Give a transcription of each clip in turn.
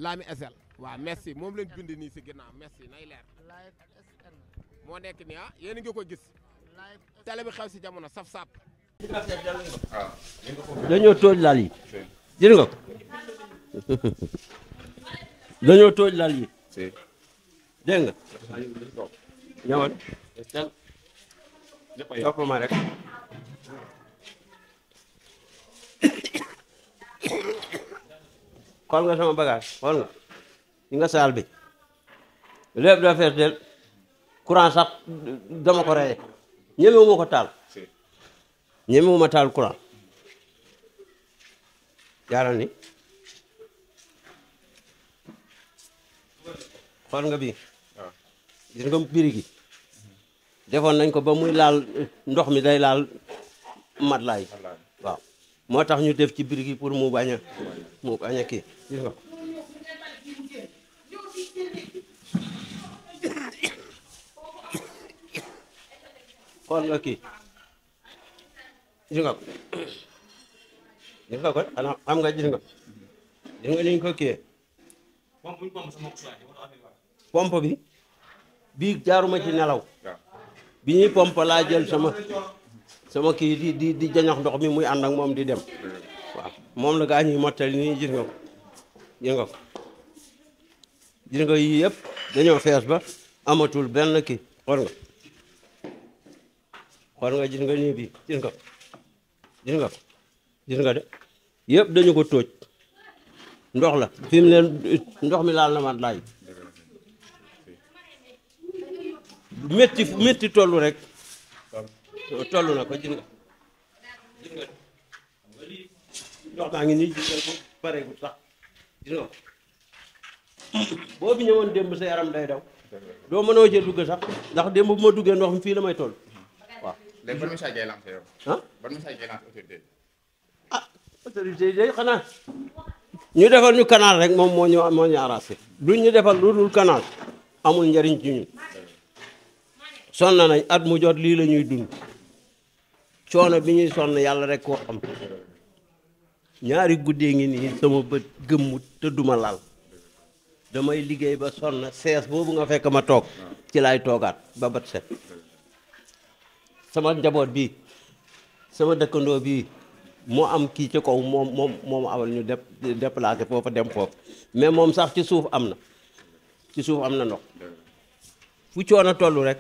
Lami SL waaw merci moom lañ bind nii si ginnaaw merci nay leer live SN moo nekk nii ah yéen a ngi ko gis live télé bi xew si jamono saf sap dañoo tooj lal yi gis nga ko dañoo tooj lal yi dégg nga ñëwal topp ma rek xool nga sama bagage xool nga yi nga saal bi lépp dafa fees del courant sax dama ko reye ñemewu ma ko taal ñemewu ma taal courant jaaral ni xool nga bii gis nga biri gi defoon nañ ko ba muy laal ndox mi day laal matlaay waaw moo tax ñu def ci biri gi pour mu bañ a mu bañ a kii gis nga ko xool nga kii gis nga ko gis nga ko xanaa xam nga gis nga gis nga ni ñu ko kiyee pompe bi bii jaaruma ci nelaw bi ñuy pompe laa jël sama sama kii di di di jañox ndox mi muy ànd ak moom di dem waaw moom la gaa ñuy mottali nii gis nga ko gis nga ko gis nga yii yëpp dañoo fees ba amatul benn kii xool nga xool nga gis nga nii bii gis nga ko gis nga ko gis nga de yëpp dañu ko tóoj ndox la fi mu leen ndox mi laal na mat laay métti métti tollu rek tollu na ko gis nga gis nga ndox maa ngi nii gis nga ko pareegul sax gis nga ko boo fi ñëwoon démb sa yaram day daw doo mënoo cee dugg sax ndax démb bu ma duggee ndox mi fii la may toll waaw léegi ban message ngay lancé yow. ah ban message ngay lancé autorité yi. ah autorité yi day xanaa ñu defal ñu canal rek moom moo ñu moo ñu arrangé duñ ñu defal lu dul canal amul njariñ ci ñun sonn nañ at mu jot lii la ñuy dund coono bi ñuy sonn yàlla rek koo xam ñaari guddee ngi nii sama bët gëmmut te duma lal damay liggéey ba sonn sees boobu nga fekk ma toog ci laay toogaat ba bët set sama njaboot bi sama dëkkandoo bii moo am kii ci kaw moom moom moom awal ñu dép déplacé foofa dem foofu mais moom sax ci suuf am na ci suuf am na ndox fu coono toll rek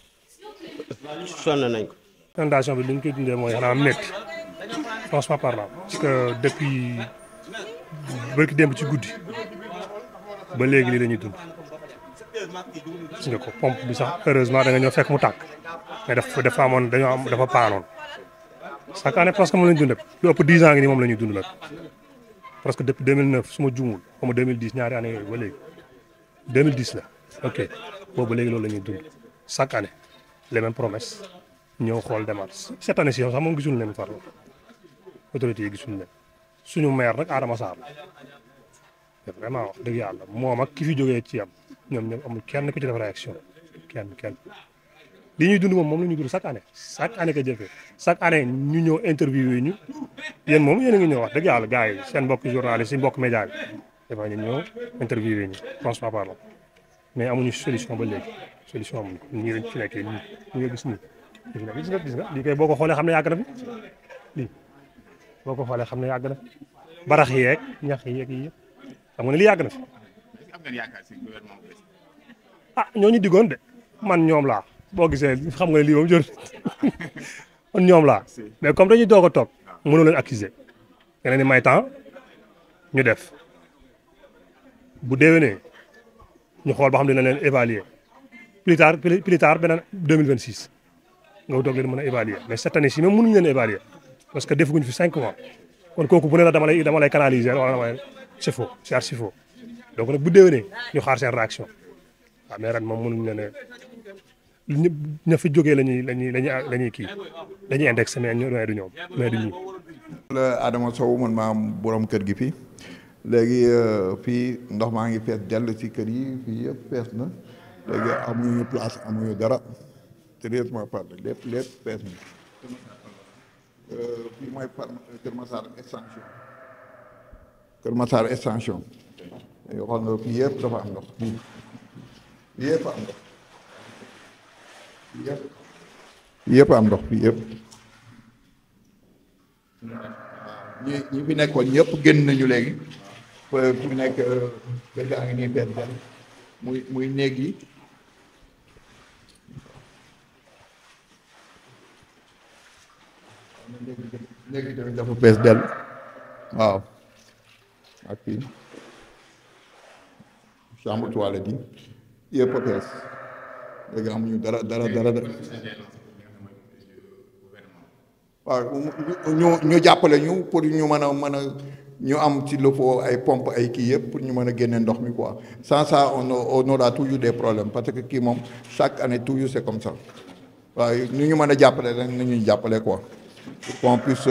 sonn nañ ko inondation bi li ñu koy dundee mooy xanaa métti franchement parlant parce que depuis bërki démb ci guddi ba léegi lii la ñuy dund gis nga ko pompe bi sax heureusement da nga ñëw fekk mu tàkk mais dafa dafa amoon dañoo am dafa paanoon chaque année presque moom la ñu dund lu ëpp 10 ans ngi nii moom la ñuy dund nag parce que depuis 2009 su ma juumul xaw ma 2010 ñaari année yooyu ba léegi 2010 la ok boobu ba léegi loolu la ñuy dund chaque année les mêmes promesses ñëw xool demaat cette année ci yow sax moom gisul leen farlo autorités yi gisul leen suñu maire nag Adama Sarr la vraiment wax dëgg yàlla moom ak ki fi jógee ci am ñoom ñoom amul kenn ku ci def réaction kenn kenn li ñuy dund moom moom la ñuy dund chaque année chaque année que jëfee chaque année ñu ñëw interview yi ñu yéen moom yéen a ngi ñëw wax dëgg yàlla gars yi seen mbokk journaliste yi mbokk média bi dafa ñu ñëw interview yi ñu franchement parlant mais amuñu solution ba léegi solution amuñu ko ñii lañ ci nekkee nii ñu nga gis nii gis nga gis nga gis nga lii kay boo ko xoolee xam ne yàgg na fi lii boo ko xoolee xam ne yàgg na fi barax yeeg ñax yeeg yi yëpp xam nga ne lii yàgg na fi am ngeen yaakaar si gouvernement bu bees. ah ñooñu diggoon de man ñoom laa boo gisee xam nga ne lii moom jot man ñoom laa mais comme dañuy doog a toog mënoo leen accuser nga leen di may temps ñu def bu déwénee ñu xool ba xam dina leen évaluer plus tard plus tard beneen 2026 nga doog leen mën a évaluer mais cette année ci même mënuñu leen évaluer parce que defaguñ fi 5 mois kon kooku bu ne la dama lay dama lay canaliser wala dama lay c'est faux c'est archi faux donc nag bu déwénee ñu xaar seen réaction waaw mais ren moom mënuñu leen a ñë ña fi jógee la ñuy la ñuy la ñuy la ñuy kii dañuy indexé mais ñu mais du ñoom mais du ñu. la Adama Sow man maa am borom kër gi fii léegi fii ndox maa ngi fees dell ci kër yi fii yëpp fees na léegi amuñu place amuñu dara sérieusement parlé lépp lépp fees na fii mooy par Kër Massar extension Kër Massar extension yoo xam nga fii yëpp dafa am ndox fii fii yëpp am ndox fii yëpp fii yëpp am ndox fii yëpp ñi ñi fi nekkoon ñëpp génn nañu léegi fi mu nekk kër gaa ngi nii benn benn muy muy néeg yi néeg yi tamit dafa fees dell waaw ak fii chambre toilette yi yëpp a fees léegi amuñu dara dara dara dara waaw ñu ñu jàppale ñu pour ñu mën a mën a ñu am ci le faut ay pompe ay kii yëpp pour ñu mën a génne ndox mi quoi sans ça on on aura toujours des problèmes parce que kii moom chaque année toujours c'est comme ça waaw nu ñu mën a jàppale rek nañuy jàppale quoi pour qu'on puisse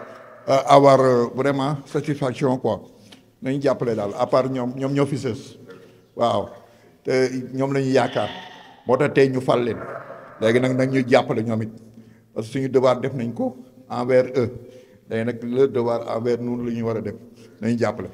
avoir vraiment satisfaction quoi nañu jàppale daal à part ñoom ñoom ñoo fi sës waaw te ñoom la ñu yaakaar moo tax tey ñu fal leen léegi nag nag ñuy jàppale ñoom it parce que suñu devoir def nañ ko envers eux léegi nag le devoir envers nous lu ñu war a def nañu jàppale.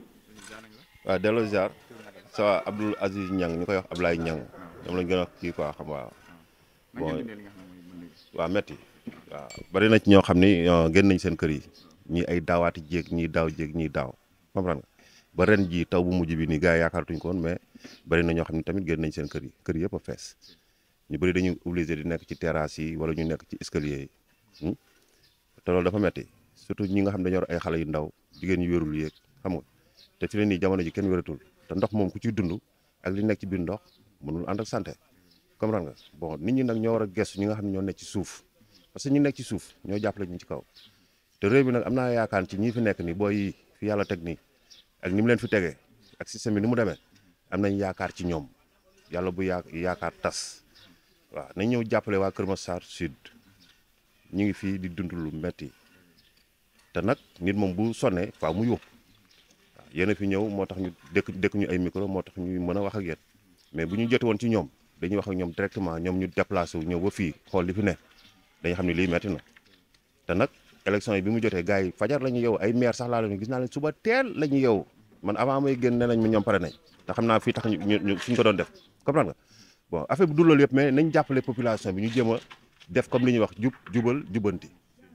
waaw delloo ziar ça va Abdoul Aziz Niang ñu koy wax Ablaye Niang ñoom lañ gën a wax kii quoi xam waaw bon waaw metti waaw bari na ci ñoo xam ni génn nañ seen kër yi ñii ay daawaati jéeg ñii daaw jéeg ñii daaw comprendre nga ba ren ji taw bu mujj bi nii gars yi yaakaaratuñ ko woon mais bari na ñoo xam ne tamit génn nañ seen kër yi kër yëpp a fees ñu bëri dañuy obligé di nekk ci terrasse yi wala ñu nekk ci escalier yi te loolu dafa metti surtout ñi nga xam dañoo yor ay xale yu ndaw jigéen ñu wérul yéeg xam nga te fi ne nii jamono ji kenn wératul te ndox moom ku ciy dund ak li nekk ci biir ndox mënul ànd ak santé comprendre nga bon nit ñi nag ñoo war a gestu ñi nga xam ne ñoo nekk ci suuf parce que ñu nekk ci suuf ñoo jàppale ñu ci kaw te réew mi nag am naa yaakaar ci ñi fi nekk nii booy fi yàlla teg nii ak ni mu leen fi tegee ak système bi ni mu demee am nañ yaakaar ci ñoom yàlla bu yaa yaakaar tas waaw nañ ñëw jàppale waa Kër Massar Sud ñu ngi fii di dund lu metti te nag nit moom bu sonnee faaw mu yóbbu waaw yéen a fi ñëw moo tax ñu dëkk dëkk ñu ay micro moo tax ñuy mën a wax ak yéen mais bu ñu jote woon ci ñoom dañuy wax ak ñoom directement ñoom ñu déplacé wu ñëw ba fii xool li fi ne dañu xam ne lii metti na te nag élection yi bi mu jotee gars yi fajar la ñu yow ay maire sax laa leen gis naa leen suba teel la ñu yow man avant may génn nee nañ ma ñoom pare nañ te xam naa fii tax ñu ñu suñ ko doon def comprendre nga bon affaire bi du loolu yëpp mais nañ jàppale population bi ñu jéem a def comme li ñuy wax jub jubal jubanti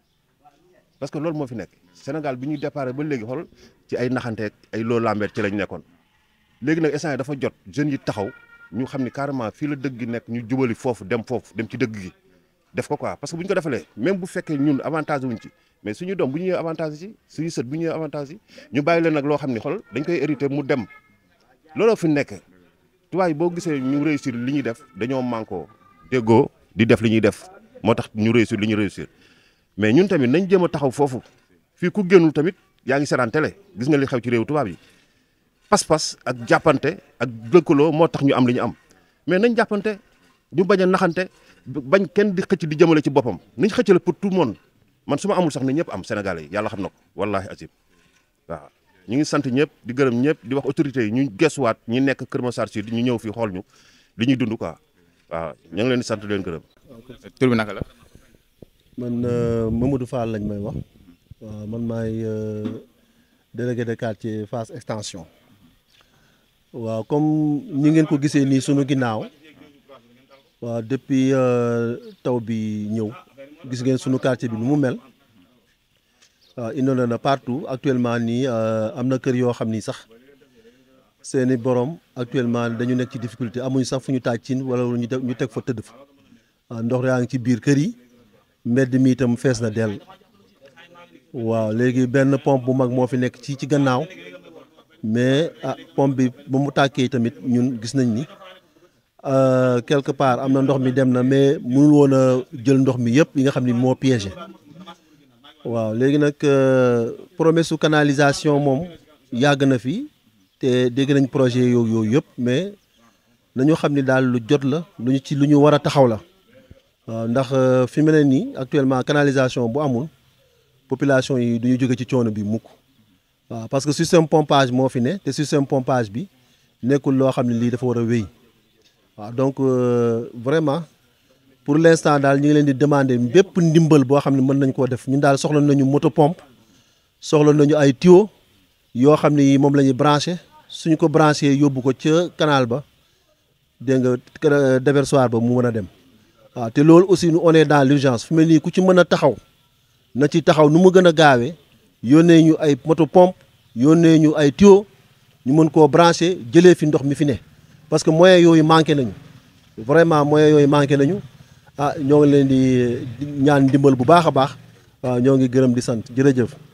parce que loolu moo fi nekk Sénégal bi ñu déparé ba léegi xool ci ay naxanteeg ay loo lambeet ci lañ nekkoon léegi nag instant dafa jot jeunes yi taxaw ñu xam ni carrément fii la dëgg gi nekk ñu jubali foofu dem foofu dem ci dëgg gi def ko quoi parce que bu ñu ko defalee même bu fekkee ñun avantage wuñ ci mais suñu doom bu ñu ñëwee avantage ci suñu sët bu ñu ñëwee avantage yi ñu bàyyi leen nag loo xam ni xool dañ koy hérité mu dem looloo fi nekk tubaab yi boo gisee ñu réussir li ñuy def dañoo manko déggoo di def li ñuy def moo tax ñu réussir li ñu réussir mais ñun tamit nañ jéem a taxaw foofu fii ku génnul tamit yaa ngi seetaan télé gis nga li xew ci réew tubaab yi pas-pas ak jàppante ak lëkkaloo moo tax ñu am li ñu am mais nañ jàppante ñu bañ a naxante bañ kenn di xëcc di jëmale ci boppam nañ xëccale pour tout le monde man su ma amul sax ne ñëpp am Sénégalais yi yàlla xam na ko wallaahi asib waaw ñu ngi sant ñëpp di gërëm ñëpp di wax autorités yi ñu gesuwaat ñi nekk Kër Massar Sud ñu ñëw fii xool ñu li ñuy dund quoi waaw ñu ngi leen di sant leen gërëm. tur bi naka la. man Mamadou Fall lañ may wax waaw man maay délégué de quartier Fass extension waaw comme ñi ngeen ko gisee nii sunu ginnaaw waaw depuis taw bi ñëw gis ngeen sunu quartier bi nu mu mel waaw inondé na partout actuellement nii am na kër yoo xam ni sax seeni borom actuellement dañu nekk ci difficulté amuñu sax fu ñu taaj cin wala ñu ñu teg fa tëdd fa waaw ndox yaa ngi ci biir kër yi mbedd mi itam fees na dell waaw léegi benn pompe bu mag moo fi nekk ci ci gannaaw mais ah pompe bi ba mu tàkkee tamit ñun gis nañ ni quelque part am na ndox mi dem na mais mënul woon a jël ndox mi yëpp yi nga xam ni moo piégé waaw léegi nag promesse su canalisation moom yàgg na fi te dégg nañ projet yooyu yooyu yëpp mais nañu xam ni daal lu jot la lu ñu ci lu ñu war a taxaw la waaw ndax fi mu ne nii actuellement canalisation bu amul population yi du ñu jóge ci coono bi mukk waaw parce que système pompage moo fi ne te système pompage bi nekkul loo xam ne lii dafa war a wéy waaw donc vraiment pour l'instant daal ñu ngi leen di demander bépp ndimbal boo xam ne mën nañ koo def ñun daal soxla nañu moto pompe soxla nañu ay tuyau yoo xam ne moom la ñuy branché suñ ko branché yóbbu ko ca canal ba dégg nga déversoir ba mu mën a dem waaw te loolu aussi nu on est dans l'urgence fu mel nii ku ci mën a taxaw na ci taxaw nu mu gën a gaawee yónnee ñu ay moto pompe yónnee ñu ay tuyau ñu mën koo branché jëlee fi ndox mi fi ne parce que moyens yooyu manqué nañu vraiment moyens yooyu manqué nañu ah ñoo ngi leen di ñaan ndimbal bu baax a baax waaw ñoo ngi gërëm di sant jërëjëf